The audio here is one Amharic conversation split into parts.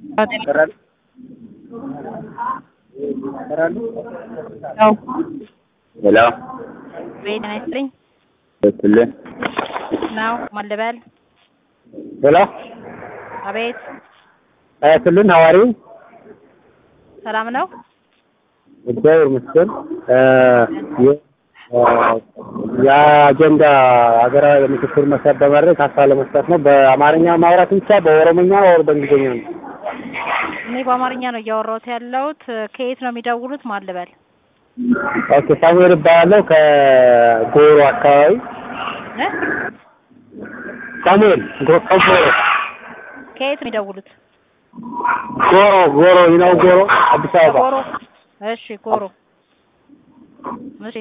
ሄሎ ጤና ይስጥልኝ ይስጥልኝ። ነው ማን ልበል? ሄሎ አቤት ይስጥልኝ። ሐዋሪ ሰላም ነው? እግዚአብሔር ይመስገን። የ- የአጀንዳ ሀገራዊ የምክክር መሰረት በማድረግ ሀሳብ ለመስጠት ነው። በአማርኛ ማውራት ብቻ በኦሮሞኛ ወር በእንግሊዝኛ ነው? እኔ በአማርኛ ነው እያወራሁት ያለሁት። ከየት ነው የሚደውሉት? ማን ልበል? ኦኬ ሳሙኤል እባላለሁ ከጎሮ አካባቢ እ? ሳሙኤል ጎ- ከጎሮ ከየት ነው የሚደውሉት? ጎሮ ጎሮ ይነው ጎሮ አዲስ አበባ ጎሮ። እሺ ጎሮ። እሺ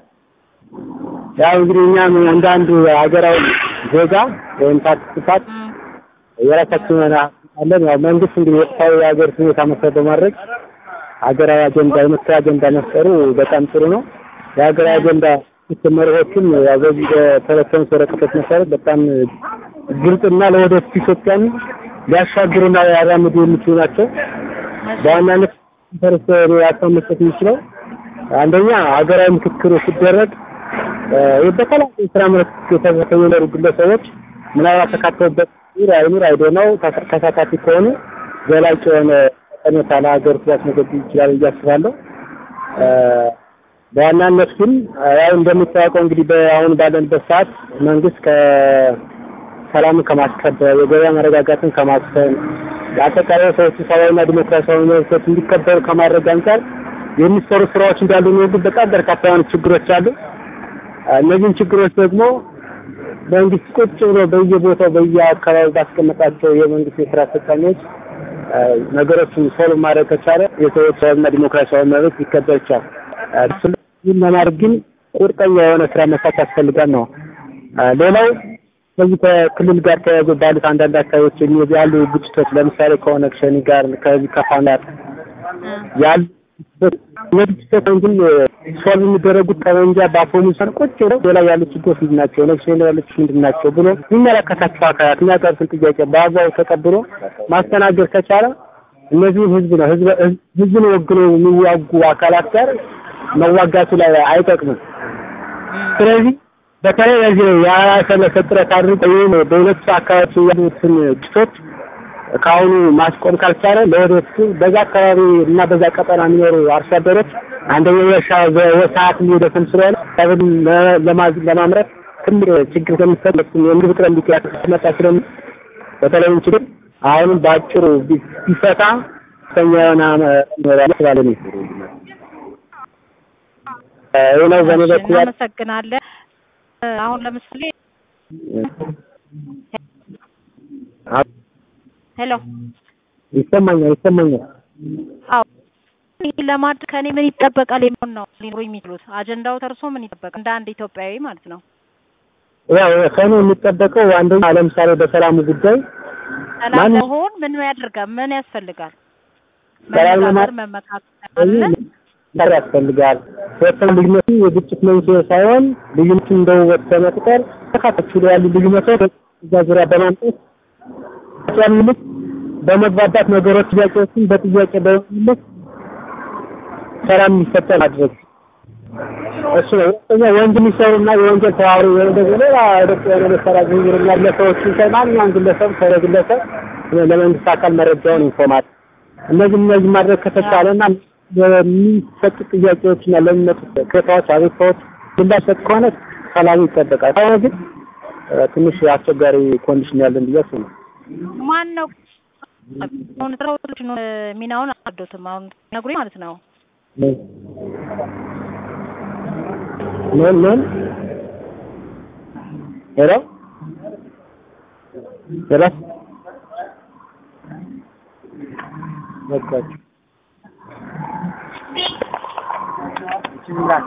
ያው እንግዲህ እኛም እንደ አንዱ ሀገራዊ ዜጋ ወይም ፓርቲሲፓንት እም፣ የራሳችን የሆነ አለን። ያው መንግስት እንግዲህ ወቅታዊ የሀገር ሁኔታ መሰረት በማድረግ ሀገራዊ አጀንዳ የምክክር አጀንዳ መፍጠሩ በጣም ጥሩ ነው። የሀገራዊ አጀንዳ ምክክር መርሆችን ያው በዚህ በተለሰኑት ወረቀቶች መሰረት በጣም ግልጽና ለወደፊት ኢትዮጵያን ሊያሻግሩና ሊያራምዱ የሚችሉ ናቸው። እሺ በዋናነት ፈርስ ሀሳብ መስጠት የሚችለው አንደኛ ሀገራዊ ምክክሩ ሲደረግ እ በተለያዩ የስራ መልክ የተሰሩ የሚኖሩ ግለሰቦች ምናልባት ተካተውበት ይር አይኑር አይዶ ነው ተሳታፊ ከሆኑ ዘላቂ የሆነ ጠቀሜታ ለሀገሪቱ ሊያስመዘግብ ይችላል ብዬ አስባለሁ። እ በዋናነት ግን ያው እንደሚታወቀው እንግዲህ በአሁን ባለንበት ሰዓት መንግስት ከሰላምን ከማስከበር የገበያ መረጋጋትን ከማስፈን የአጠቃላይ ሰዎች ሰብአዊና ዲሞክራሲያዊ መብቶች እንዲከበሩ ከማድረግ አንጻር የሚሰሩ ስራዎች እንዳሉ ነው። ግን በጣም በርካታ የሆኑ ችግሮች አሉ። እነዚህን ችግሮች ደግሞ መንግስት ቁጭ ብሎ በየቦታው በየአካባቢው ባስቀመጣቸው የመንግስት የስራ አስፈጻሚዎች ነገሮችን ሶልቭ ማድረግ ከቻለ የሰዎች ሰብአዊና ዲሞክራሲያዊ መብት ሊከበር ይቻላል። ይህን ለማድረግ ግን ቁርጠኛ የሆነ ስራ መስራት ያስፈልጋል ነው። ሌላው ከዚህ ከክልል ጋር ተያይዞ ባሉት አንዳንድ አካባቢዎች የሚወጡ ያሉ ግጭቶች ለምሳሌ ከኦነግ ሸኔ ጋር ከዚህ ከፋኖ ጋር ያሉ እነዚህ ግጭቶች ግን ሶልቭ የሚደረጉት ጠመንጃ በአፈሙዝ ሳይሆን ቁጭ ብለው ሌላ ያሉ ችግሮች ምንድን ናቸው፣ ኦነግ ሸኔ ያሉ ችግሮች ምንድን ናቸው ብሎ የሚመለከታቸው አካላት የሚያቀርቡትን ጥያቄ በአግባቡ ተቀብሎ ማስተናገድ ከቻለ እነዚህም ህዝብ ነው ህዝብ ህዝብን ወግኖ የሚዋጉ አካላት ጋር መዋጋቱ ላይ አይጠቅምም። ስለዚህ በተለይ በዚህ ያሰለሰ ጥረት አድርጎ ይህን በሁለቱ አካባቢዎች ያሉትን ግጭቶች ከአሁኑ ማስቆም ካልቻለ ለወደፊቱ በዛ አካባቢ እና በዛ ቀጠና የሚኖሩ አርሶ አደሮች አንደኛ የእርሻ ሰዓት የሚደክም ስለሆነ ሰብል ለማምረት ትልቅ ችግር ስለሚፈጠር የምግብ እጥረት ሊመጣ ስለሚ በተለይም ችግር አሁንም በአጭሩ ቢፈታ ከፍተኛ የሆነ ይችላል ነው ይህ ነው በእኔ በኩል ያለው። እናመሰግናለን። አሁን ለምሳሌ ሄሎ ይሰማኛል ይሰማኛል። አዎ ይህ ለማድረግ ከኔ ምን ይጠበቃል የሚሆን ነው ሊኖሩ የሚችሉት አጀንዳው ተርሶ ምን ይጠበቃል እንደ አንድ ኢትዮጵያዊ ማለት ነው። ያው ከእኔ የሚጠበቀው አንደኛ ለምሳሌ በሰላሙ ጉዳይ ሰላም ማን- ለመሆን ምን ያደርጋል? ምን ያስፈልጋል? ሰላም መነጋገር ለማ- መመካከል አለ። መር ያስፈልጋል። ሁለተኛ ልዩነቱ የግጭት መንስኤ ሳይሆን ልዩነቱን እንደ ውበት በመቁጠር ተካታች ላይ ያሉ ልዩነቶች እዛ ዙሪያ በማምጣት ጨምልት በመግባባት ነገሮች ጥያቄዎችን በጥያቄ በመመለስ ሰላም እንዲፈጠር ማድረግ እሱ ነው። ሁለተኛ ወንጀል የሚሰሩና የወንጀል ተባባሪ ወይም ደግሞ ሌላ ደቅ የሆነ መሰራ ዝንዝር ግለሰቦችን ሳይ ማንኛውም ግለሰብ ከረ ግለሰብ ለመንግስት አካል መረጃውን ኢንፎርማት እነዚህ እነዚህ ማድረግ ከተቻለና የሚሰጡ ጥያቄዎችና ለሚመጡ ቅሬታዎች፣ አቤቱታዎች ምላሽ ሰጥ ከሆነ ሰላሙ ይጠበቃል። ከሆነ ግን እ፣ ትንሽ አስቸጋሪ ኮንዲሽን ያለን ብዬ አስባለሁ። ማን ነው አሁን ስራዎች ሚናውን አልወደድኩትም። አሁን ነግሩኝ ማለት ነው። ምን ምን ምን ሄሎ ሄሎ በቃችሁ